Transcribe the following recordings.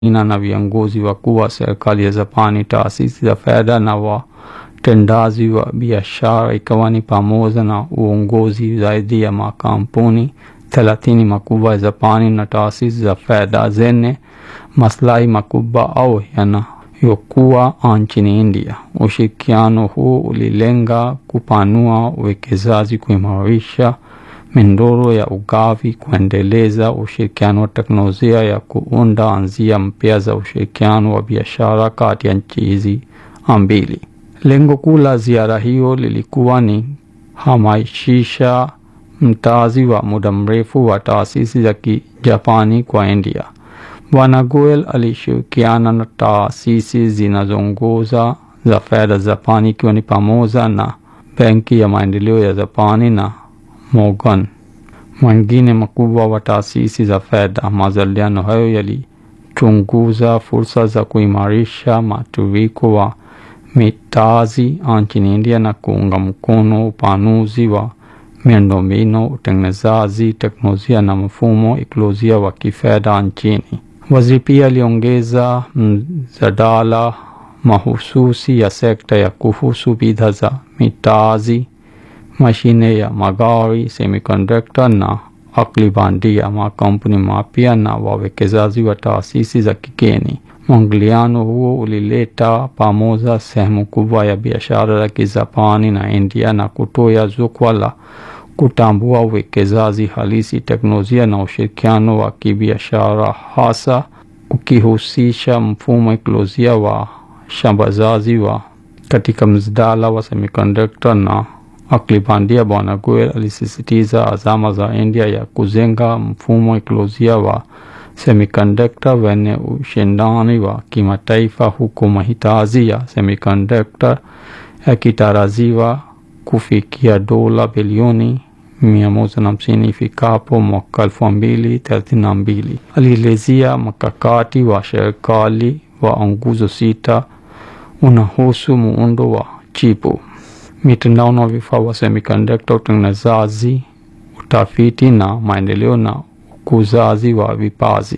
ina na viongozi wakuu wa serikali ya Japani, taasisi za fedha na watendaji wa biashara, ikiwa ni pamoja na uongozi zaidi ya makampuni thelathini makubwa ya Japani na taasisi za fedha zenye maslahi makubwa au yanayokuwa nchini India. Ushirikiano huu ulilenga kupanua uwekezaji, kuimarisha mindoro ya ugavi, kuendeleza ushirikiano wa teknolojia ya kuunda njia mpya za ushirikiano wa biashara kati ya nchi hizi mbili. Lengo kuu la ziara hiyo lilikuwa ni hamasisha mtaji wa muda mrefu wa taasisi za Kijapani kwa India. Bwana Goel alishirikiana na taasisi zinazoongoza za fedha Japani, ikiwa ni pamoja na Benki ya Maendeleo ya Japani na Morgan mwingine makubwa wa taasisi za fedha. Majadiliano hayo yalichunguza fursa za kuimarisha matiririko wa mitaji nchini India na kuunga mkono upanuzi wa miundombinu, utengenezaji teknolojia na mfumo ikolojia wa kifedha nchini. Waziri pia aliongeza mjadala mahususi ya sekta ya kuhusu bidhaa za mitaji, mashine ya magari, semiconductor na akili bandia, makampuni mapya na wawekezaji wa taasisi za kigeni. Mwingiliano huo ulileta pamoja sehemu kubwa ya biashara za Kijapani na India na kutoa jukwaa la kutambua uwekezaji halisi, teknolojia na ushirikiano wa kibiashara, hasa ukihusisha mfumo ekolojia wa shambazaji wa katika mjadala wa semiconductor na akili bandia. Bwana Goel alisisitiza azama za India ya kujenga mfumo ekolojia wa semiconductor wenye ushindani wa kimataifa, huku mahitaji ya semiconductor yakitarajiwa kufikia dola bilioni mia moja na hamsini ifikapo mwaka elfu mbili thelathini na mbili. Alielezea mkakati wa serikali wa nguzo sita unahusu muundo wa chipu, mitandao na vifaa wa semiconductor, utengenezaji, utafiti na maendeleo na ukuzaji wa vipaji.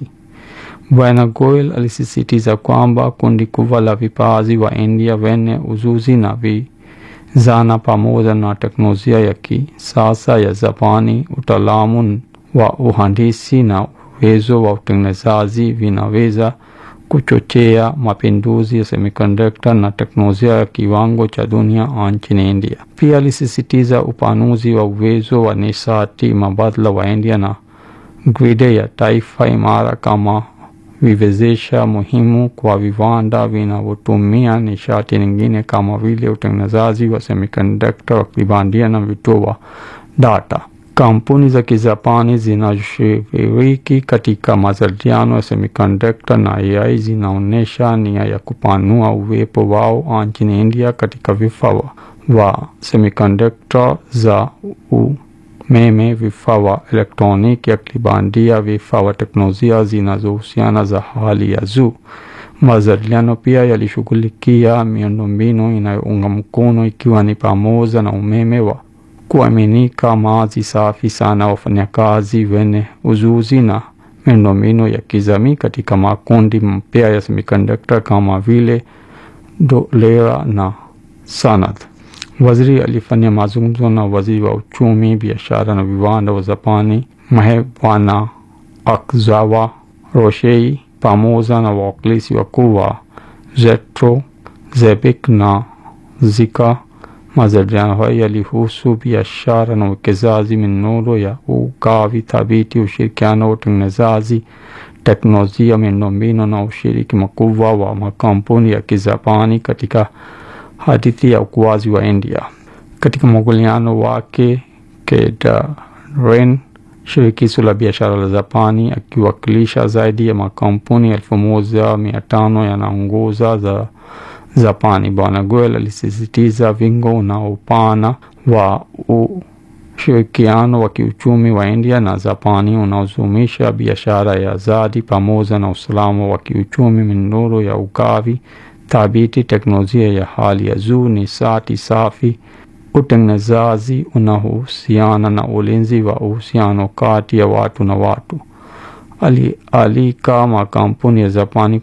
Bwana Goel alisisitiza kwamba kundi kubwa la vipaji wa India wenye ujuzi na vijana pamoja na teknolojia ya kisasa ya Japani, utaalamu wa uhandisi na uwezo wa utengenezaji vinaweza kuchochea mapinduzi ya semiconductor na teknolojia ya kiwango cha dunia nchini India. Pia alisisitiza upanuzi wa uwezo wa nishati mbadala wa India na gridi ya taifa imara kama viwezesha muhimu kwa viwanda vinavyotumia nishati nyingine kama vile utengenezaji wa semiconductor, akili bandia na vituo wa data. Kampuni za Kijapani zinashiriki katika majadiliano ya semiconductor na AI zinaonyesha nia ya kupanua uwepo wao nchini India katika vifaa wa semiconductor za umeme, vifaa wa elektroniki, akili bandia, vifaa wa teknolojia zinazohusiana za hali ya juu. Majadiliano pia yalishughulikia miundombinu inayounga mkono ikiwa ni pamoja na umeme wa kuaminika, maji safi sana, wafanyakazi wenye ujuzi na miundombinu ya kijamii katika makundi mpya ya semiconductor kama vile Dholera na Sanad. Waziri alifanya mazungumzo na waziri wa uchumi, biashara na viwanda wa Japani Mahe Bwana Akzawa Roshei pamoja na wawakilishi wakuu wa Zetro, Zebik na Zika. Majadiliano hayo yalihusu biashara na uwekezaji, minoro ya ugavi thabiti, ushirikiano wa utengenezaji, teknolojia, miundombinu na ushiriki mkubwa wa makampuni ya Kijapani katika hadithi ya ukuaji wa India. Katika mwingiliano wake, Kedarren, shirikisho la biashara la Japani, akiwakilisha zaidi ya makampuni elfu moja mia tano yanaongoza za Japani. Bwana Goel alisisitiza wingo na upana wa ushirikiano wa kiuchumi wa India na Japani unaozumisha biashara ya zadi pamoja na usalama wa kiuchumi, minoro ya ugavi thabiti, teknolojia ya hali ya juu, nishati safi, utengenezaji unaohusiana na ulinzi wa uhusiano kati ya watu na watu. alialika makampuni ya Japani